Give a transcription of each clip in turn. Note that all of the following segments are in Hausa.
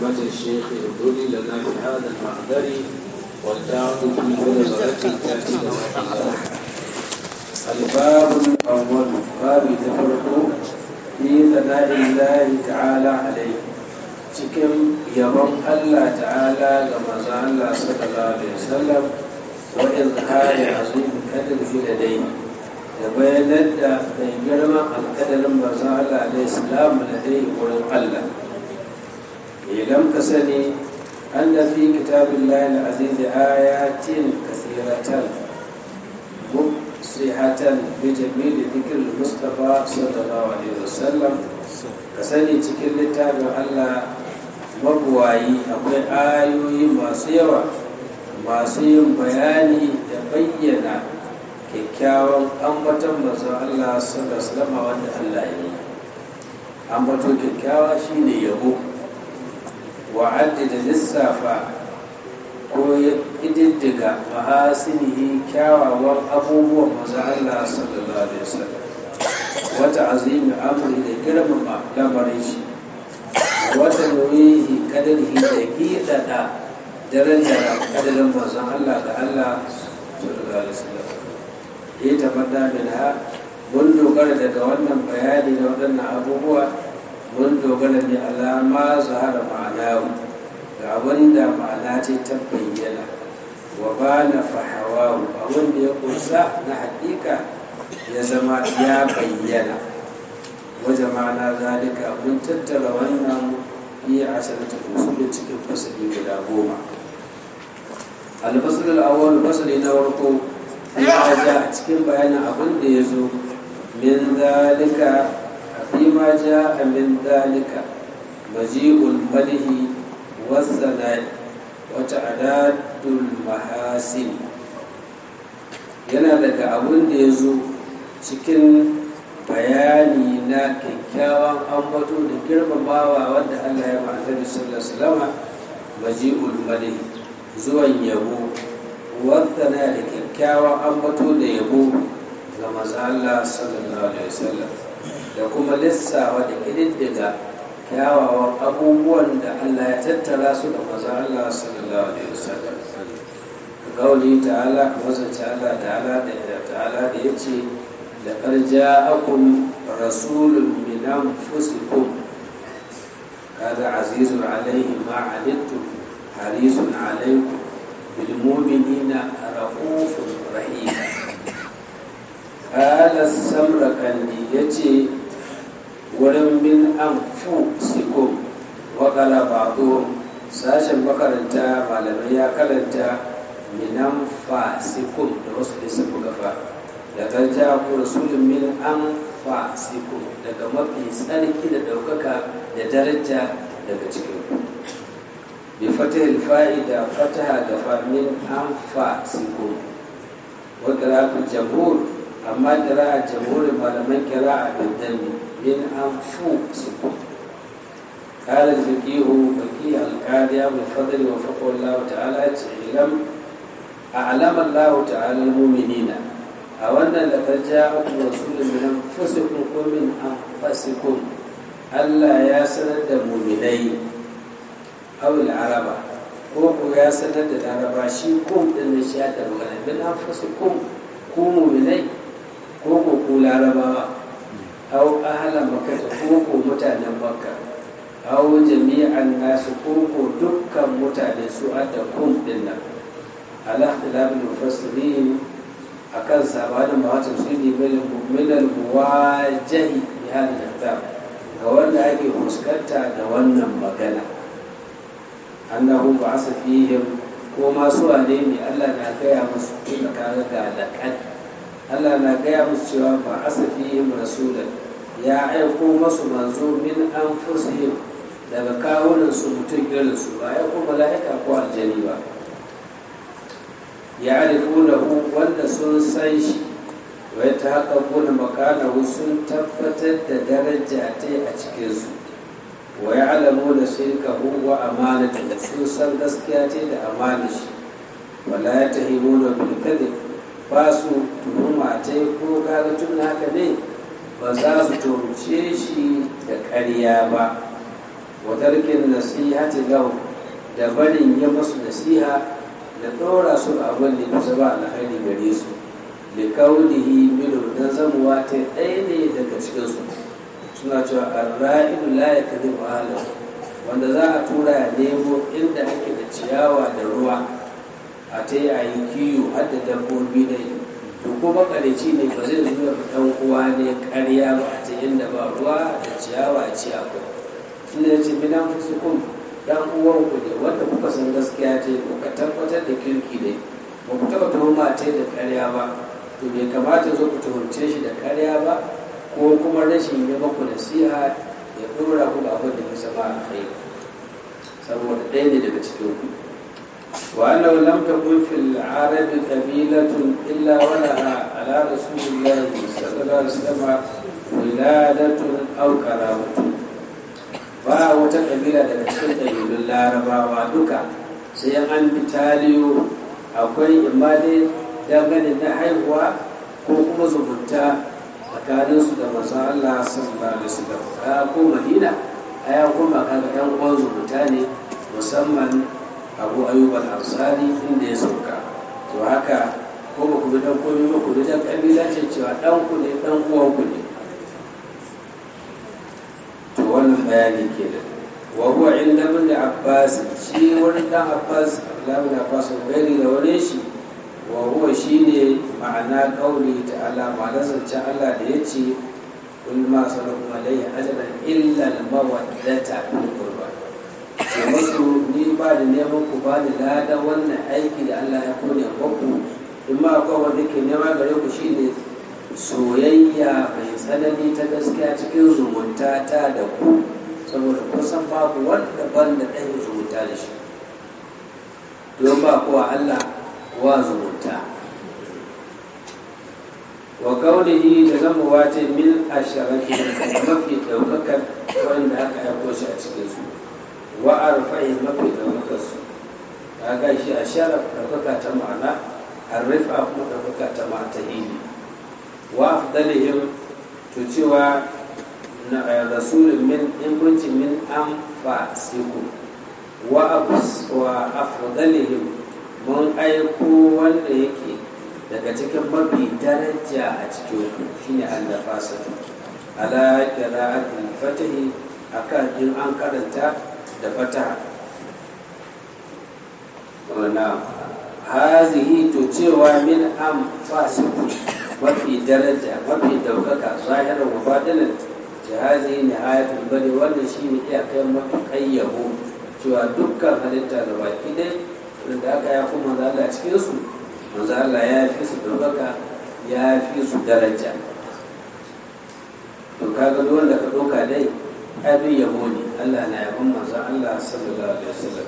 همة الشيخ ابذلي لنا بهذا المحضر والدعوة في بلغة تأتي الباب الأول باب تفرق في ثناء الله تعالى عليه cikin yabon Allah ta'ala ga manzon Allah sallallahu alaihi wasallam wa izhari azim kadar fi ladai da bayanar da mai girman alkadarin manzon Allah alaihi salam ladai wurin Allah idan ka sani أن في كتاب الله العزيز آيات كثيرة مفصحة بجميل ذكر المصطفى صلى الله عليه وسلم كسني cikin littafin Allah mabuwayi akwai ayoyi masu yawa masu yin bayani da bayyana kyakkyawan ambaton mazan Allah sallallahu alaihi wasallam wanda Allah ya yi ambato kyakkyawa shine yabo wa'addada lissafa ko ya ƙididdiga mahasinihi kyawawan abubuwan maza Allah sallallahu alaihi wasallam wata azimi amri da girmama lamarin shi wata nuyihi kadarihi da gidada darajar kadarin mazan Allah ga Allah sallallahu alaihi wasallam ya tabbata min ha mun dogara daga wannan bayani da waɗannan abubuwa mun dogara ne alama zahara ma'anawu ga wanda ma'ana ce ta bayyana wa ba na fahawawu abin da ya kusa na haƙiƙa ya zama ya bayyana wajen ma'ana zalika mun tattara wannan iya asirta usulun cikin fasali guda goma alfasalin awon fasali na warko ya ja a cikin bayanin abin da ya zo min zalika فيما جاء من ذلك مجيء الملح والثناء وتعداد المحاسن yana daga abin da ya zo cikin bayani na kyakkyawan ambato da girmamawa wanda Allah ya ma'ana da sallallahu alaihi maji'ul mali zuwan yabo wadda na da kyakkyawan ambato da yabo ga maza Allah sallallahu alaihi wasallam da kuma lissawa da ƙididdiga kyawawan abubuwan da Allah ya tattara su da maza Allah sallallahu alaihi wasallam gauli ta'ala kamar zance Allah ta'ala da ta'ala da ya ce da ƙarja akun rasulun min anfusikum kaga azizun alaihi ma alittum harisun alaikum bil mu'minina raufun rahim qala samrakandi yace wurin min an fu sikum wakala ba'du sashen makaranta malamai ya kalanta minan fa sikum da wasu da sun gaba da kan ja ku rasulun min an fa sikum daga mafi tsarki da ɗaukaka da daraja daga cikin ku bi fatahil fa'ida fataha gaba min an fa sikum wa qira'atul jamhur amma qira'a jamhur malaman qira'a bil dami من أنفسكم قال الفقيه فقيه القاضي أبو الفضل وفقه الله تعالى اعلم أعلم الله تعالى المؤمنين أولا لقد جاءكم رسول من أنفسكم ومن أنفسكم ألا يا سند مؤمنين أو العرب ko ya sanar da laraba shi kum din da shi da magana min anfusikum ku mu'minai ko ko ku larabawa أو أهل مكة كوكو متانا مكة أو جميع الناس كوكو دكا متانا سؤال كوم دنا على اختلاف المفسرين أكن سابانا ما تفسيري من المواجه بهذا الكتاب كوانا أكي فسكتا كوانا مغانا أنه بعث فيهم وما سؤالين ألا ناكيا مسكين كاغا لكت Allah na gaya musu cewa ba asafihim rasulan ya aiko masu manzo min an fusihim daga kawunan su mutum irin su ba ya ko mala'ika ko aljani ba ya arifunahu wanda sun san shi wai ta haka kuna makanahu sun tabbatar da daraja ta a cikinsu wa ya alamu da shirkahu wa amanata sun san gaskiya ce da amana shi wala ya tahimuna bil kadhib ba su tuhuma ta ko kaga tun haka ne ba za su tuhumce shi da ƙarya ba wa tarkin nasihati lahu da barin ya masu nasiha da ɗora su a abin da kusa ba alkhairi gare su da kaunihi minu dan zamuwa ta ɗaya ne daga cikinsu suna cewa arra'idu la ya kadi wanda za a tura ya nemo inda ake da ciyawa da ruwa a ta yi a yi kiyo har da dabbobi ne to kuma ƙareci ne ba zai zuwa ɗan uwa ne ƙarya ba a ta inda ba ruwa da ciyawa a ci akwai inda ya ce bidan fusikun dan uwanku ne wanda kuka san gaskiya ta yi kuka tabbatar da kirki ne ba ku taɓa tuhuma ta da ƙarya ba to bai kamata zo ku tuhumce shi da ƙarya ba ko kuma rashin yi maku nasiha ya ɗora ku abin da bisa ba a kai saboda ɗaya ne daga cikin ku وأنه لم تكن في العرب قبيلة إلا ولها على رسول الله صلى الله عليه وسلم ولادة أو كرامة ba wata kabila daga cikin ƙabilun larabawa duka sai an bi taliyo akwai imani dangane na haihuwa ko kuma zumunta tsakaninsu da masu Allah sallallahu alaihi wasallam ka ko Madina aya kuma kaga ɗan uwan zumunta ne musamman Abu Ayyub al-Ansari inda ya sauka to haka ko ba ku bi dan komai ba ku bi dan kabila ce cewa dan ku ne dan uwan ku ne to wannan bayani ke da wa huwa inda ibn abbas shi wani dan abbas Abdullahi ibn abbas gari da wani shi wa huwa shine ma'ana qauli ta'ala ma'ana zancen Allah da yace kul ma salakum alayhi ajran illa al-mawaddata fil qurba ce musu ni ba da neman ku ba da lada wannan aiki da Allah ya kone muku in ma akwai wanda ke nema gare ku shine soyayya mai tsanani ta gaskiya cikin zumunta ta da ku saboda kusan babu wanda ban da ɗan zumunta da shi don ba kuwa Allah wa zumunta wa kaunihi da zama wata min asharafi mafi ɗaukakar wanda aka aiko shi a cikin su wa arfa'i mafi ɗaukakar su kaga shi a sharaf ɗaukaka ta ma'ana arrifa kuma ɗaukaka ta ma'ata hili wa afdalihim to cewa na rasulun min ingunci min an fasiku wa wa afdalihim mun aiko wanda yake daga cikin mafi daraja a cikin ku shine Allah fasatu ala qira'atil fatahi akan in an karanta da fataha wannan hazihi to cewa min am fasiku mafi daraja mafi daukaka zahirar wa batinan jihazi ne ayatul bari wannan shi ne iyakar mafi yabo cewa dukkan halitta da baki dai da aka ya fi manzo Allah cikin su manzo Allah ya fi su daukaka ya fi su daraja to kaga duk wanda ka doka dai abin yabo ne Allah na yabon manzo Allah sallallahu alaihi wasallam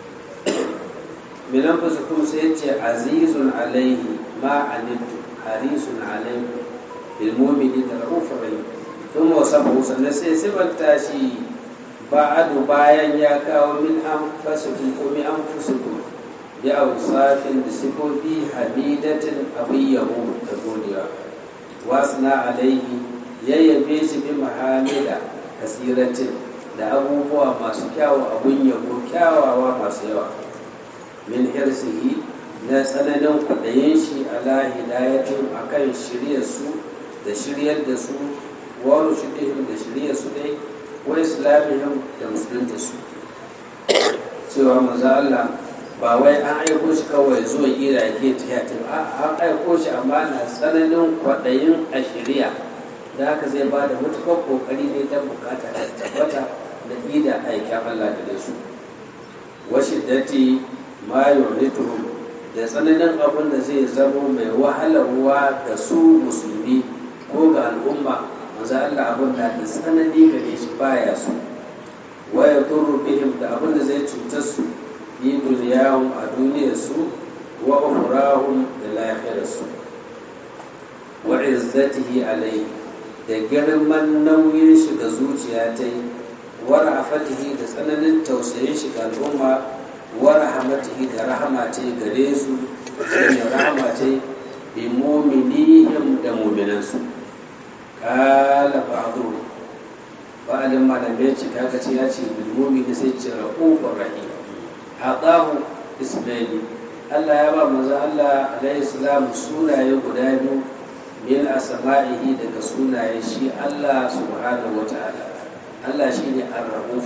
min anfusikum sai ce azizun alaihi ma anittu harisun alaikum bil mu'minina rahufur rahim ثم وصفه sannan sai sifanta shi ba'adu bayan ya kawo min anfusikum ko min anfusikum bi awsafin da sifofi hamidatin abiyahu da godiya wasna alaihi yayyabe shi bi mahamida kasiratin da abubuwa masu kyawu abun yabo kyawawa masu yawa min hirsihi na tsananin kwaɗayin shi ala hidayatin akan shirya su da shiryar da su wa rushidihim da shirya su dai wa islamihim da musulunta su cewa maza Allah ba wai an aiko shi kawai zuwa ira ke tiyata ba an aiko shi amma na tsananin kwaɗayin a shirya da haka zai ba da matukar kokari ne don bukata da tabbata da ida aikin Allah da su wa shiddati ma yurituhum da tsananin abin da zai zamo mai wahalarwa ga su musulmi ko ga al'umma manzo Allah abin da da tsanani gare shi baya su wa ya turu bihim da abin da zai cutar su yi duniyahum a duniyar su wa ukhrahum da lafiyar su wa izzatihi alayhi da girman nauyin shi ga zuciya ta yi wa rafatihi da tsananin tausayin shi ga al'umma wa rahamatihi da rahama ta gare su da rahama ta bi mu'minihim da mu'minansu kala ba'du ba'alin malamai ce kaga ce ya ce bilmumi da sai ce rahufur rahim aqahu ismaili Allah ya ba manzo Allah alaihi salam sunaye guda biyu min asma'ihi daga sunaye shi Allah subhanahu wata'ala Allah shine ar-rauf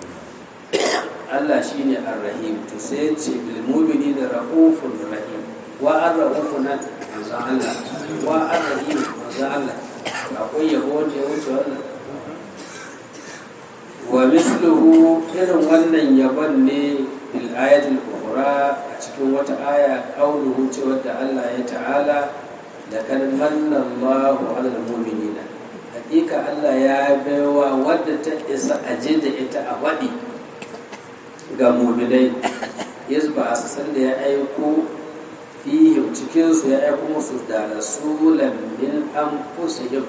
Allah shine ar-rahim to sai ce bil mu'minina raufur rahim wa ar-rauf nan manzo Allah wa ar-rahim manzo Allah akwai yabo da ya wuce wannan wa misluhu irin wannan yabon ne bil ayatul ukhra a cikin wata aya qauluhu cewa da Allah ya ta'ala da kan manna Allahu 'alal mu'minina hakika Allah ya baiwa wadda ta isa aje da ita a wadi ga mu'minai yasba a san da ya aiko fihim cikin su ya aiko musu da rasulan min anfusihim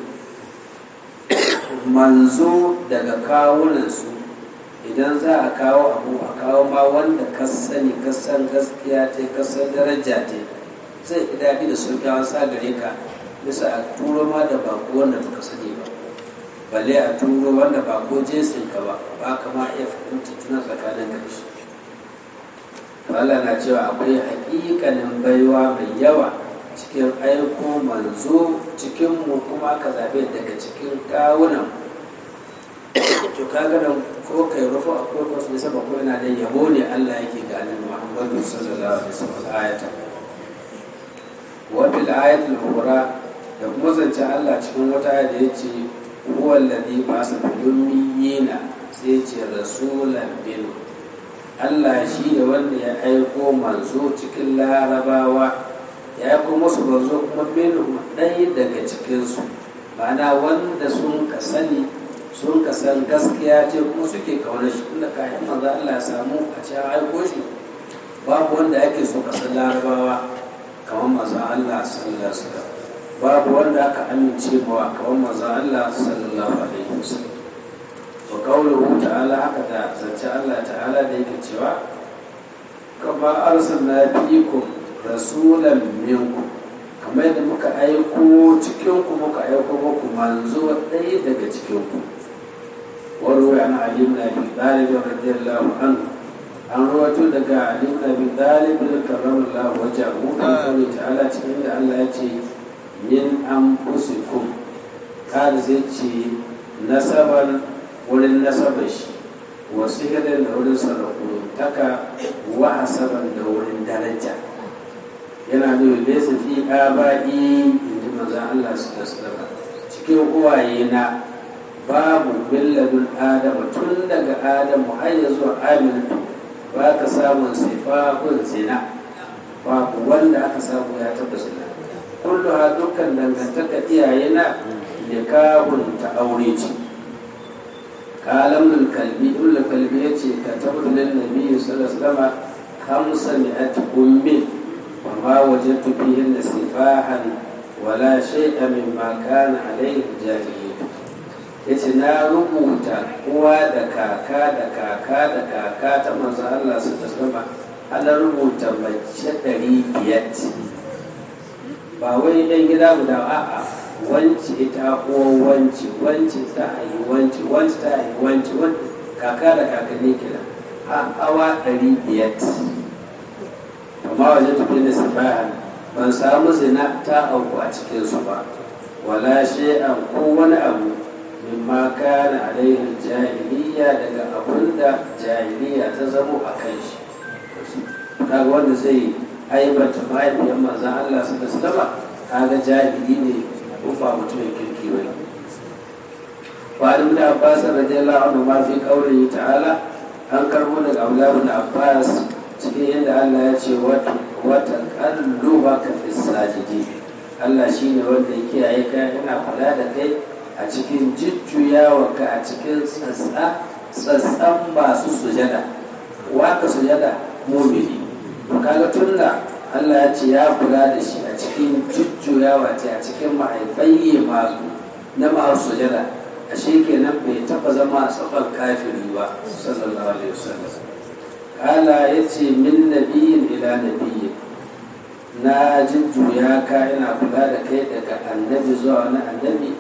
manzo daga kawunansu idan za a kawo abu a kawo ma wanda ka sani ka san gaskiya ta ka san daraja ta zai fi daɗi da sauƙi an sa gare ka bisa a turo ma da bako wanda baka sani ba balle a turo wanda bako jinsin ka ba ba ka ma iya fahimta tuna tsakanin ka shi Allah na cewa akwai haƙiƙanin baiwa mai yawa cikin aiko manzo cikinmu kuma aka zaɓe daga cikin kawunan to kaga nan ko kai rufu a ko ko ne saba ko yana da yabo ne Allah yake ga annabi Muhammadu sallallahu alaihi wasallam ayata wa bil ayatil ukhra da kuma zancen Allah cikin wata aya da yace huwa alladhi ba'atha fil ummiyina sai yace rasulan bil Allah shi ne wanda ya aiko manzo cikin larabawa ya aiko musu manzo kuma minhum ɗaya daga cikinsu ma'ana wanda sun ka sani sun ka san gaskiya ce kuma suke kaunar shi tunda kayan manzo Allah ya samu a cikin aiko shi babu wanda ake so kasar larabawa kamar manzo Allah sallallahu alaihi wasallam babu wanda aka amince mawa kamar manzo Allah sallallahu alaihi wasallam wa qawluhu ta'ala haka da zance Allah ta'ala da yake cewa kama arsalna fiikum rasulan minkum kamar yadda muka aiko cikin ku muka aiko muku manzo ɗaya daga cikin ku وروي عن علي بن ابي طالب رضي الله عنه عن رواه دقا علي بن ابي طالب كرم الله وجهه عن قوله تعالى cikin da Allah ya ce min anfusikum kada zai ce nasaban wurin nasabar shi wa sihirin da wurin sarrafu taka wa hasaban da wurin daraja yana nuna laysa fi aba'i inji manzon Allah sallallahu alaihi cikin uwaye na babu billadun adama tun daga adamu har ya zuwa aminatu ba ka samun sifafin zina babu wanda aka samu ya taba zina kullu ha dukkan dangantaka iyaye na nikahun ta aure ce kalam kalbi ibn kalbi yace ka tabbata lin nabi sallallahu alaihi wasallam khamsa mi'at ummin wa ma wajadtu fihi sifahan wala shay'a mimma kana alayhi jahiliyyah ya ce na rubuta uwa da kaka da kaka da kaka ta manzo Allah su ta sama ana rubuta mace ɗari biyar ba wai ɗan gida guda a'a wanci ita uwa wanci wanci ta ayi wanci wanci ta ayi wanci kaka da kakanni kira a awa ɗari biyar amma waje tafi da sifahan ban samu zina ta auku a cikinsu ba wala shi'an ko wani abu mimma kana alaihi jahiliya daga abun da jahiliya ta zamo a kan shi kaga wanda zai aibata mahaifiyar manzan Allah su da sallama kaga jahili ne ko ba mutumin kirki ba Wa'alim da Abbas radiyallahu anhu ma fi qawlihi ta'ala an karbo daga Abdullah ibn Abbas cikin yadda Allah ya ce wata kallubaka fi sajidi Allah shine wanda ya kiyaye ka yana kula da kai a cikin jujjuyawarka a cikin tsatsan masu sujada waka sujada mumini kaga tunda Allah ya ce ya kula da shi a cikin jujjuyawa ce a cikin mahaifai masu na masu sujada a kenan bai taba zama a tsakon kafiri ba sallallahu alaihi wasallam kala ya ce min nabiyin ila nabiyin na jujjuya ka ina kula da kai daga annabi zuwa wani annabi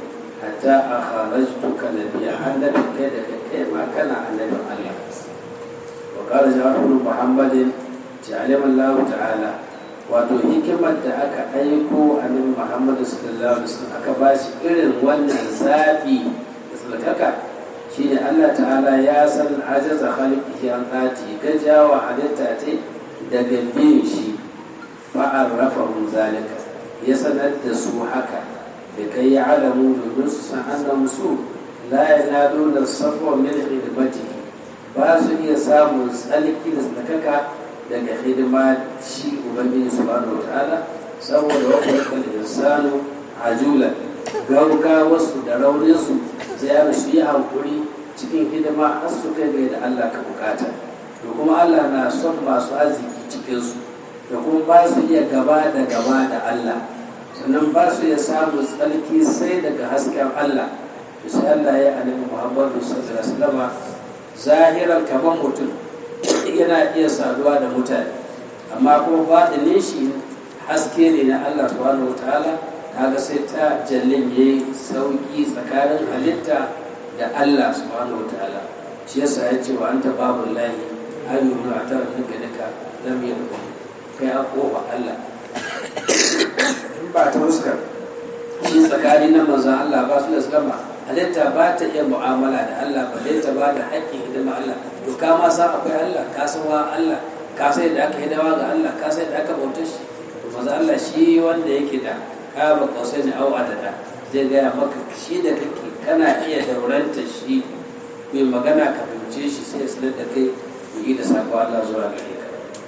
hatta a kharajtuka nabiyya annabi kai da kai ma kana annabin Allah wa qala ja'far muhammadin ja'alama Allah ta'ala wato hikimar da aka aiko annabi Muhammad sallallahu alaihi wasallam aka ba shi irin wannan zabi da sulkaka shine Allah ta'ala ya san ajaza khaliqihi an ati gajawa halitta ce daga bin shi fa'arrafahum zalika ya sanar da su haka da kai ya alamu domin su san annam su la yanaduna safwa min khidmatihi ba su iya samun tsalki da sulkaka daga hidima shi ubangiji subhanahu wataala saboda wakilkal insanu ajulan gauga wasu da rauninsu sai ya su yi hankuri cikin hidima har su kai da Allah ka bukata da kuma Allah na son masu arziki cikinsu da kuma ba su iya gaba da gaba da Allah sannan ba su iya samun tsarki sai daga hasken Allah to sai Allah ya annabi Muhammadu sallallahu alaihi wasallam zahiran kamar mutum yana iya saduwa da mutane amma kuma baɗinin shi haske ne na Allah subhanahu wa ta'ala kaga sai ta jallin ya yi sauƙi tsakanin halitta da Allah subhanahu wa ta'ala shi yasa ya ce wa anta babu lahi ayyuhu a tara duka duka lam yadda kai a kofa Allah in ba ta fuskar shi tsakanin na manzan Allah ba su da sallama halitta ba ta iya mu'amala da Allah ba ta ba da haƙƙin hidima Allah to ka ma san akwai Allah ka san wa Allah ka sai da aka hidawa ga Allah ka sai da aka bauta shi to maza Allah shi wanda yake da ka ba kausai ne au adada zai gaya maka shi da kake kana iya dauranta shi mai magana ka fahimce shi sai ya sanar da kai ku yi da sako Allah zuwa gare ka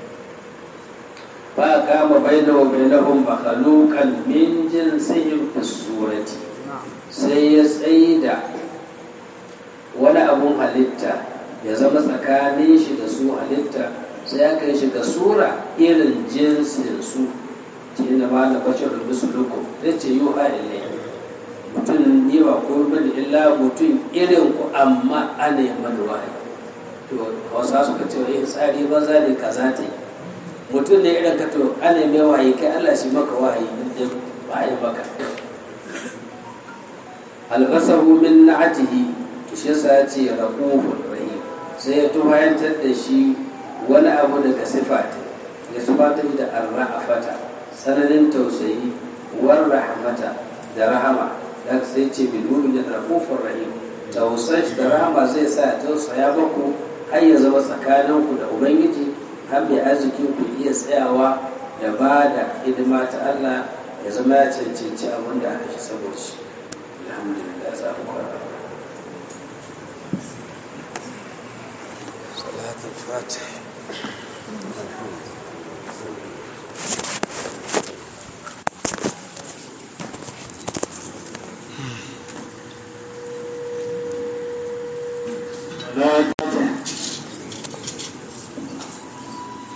ba kama baina wa bainahum makhluqan min jinsihim fi surati sai ya tsaida wani abun halitta ya zama tsakanin shi da su halitta sai ya kai shi ga sura irin jinsin su ce na ma na bashar da musulukum zai ce yi wa mutum ne ba ko bane illa mutum irin ku amma ana yi mana wahayi to hausa suka ce wa tsari banza ne kaza ta mutum ne irin ka to ana yi mai wahayi kai Allah shi maka wahayi din ba yi maka albasahu min na'atihi shi yasa ya ce raqubur rahim sai ya tuhayantar da shi wani abu daga sifati ya sifata da arra'afata sananin tausayi war rahmata da rahama da sai ce bil mu'min raqufur rahim tausayi da rahama zai sa tausaya maku har ya zama tsakaninku da ubangiji har mai arzikin ku iya tsayawa da ba da hidima ta Allah ya zama ya cancanci abin da aka shi saboda shi alhamdulillah za mu kwana صلاة الفاتح لا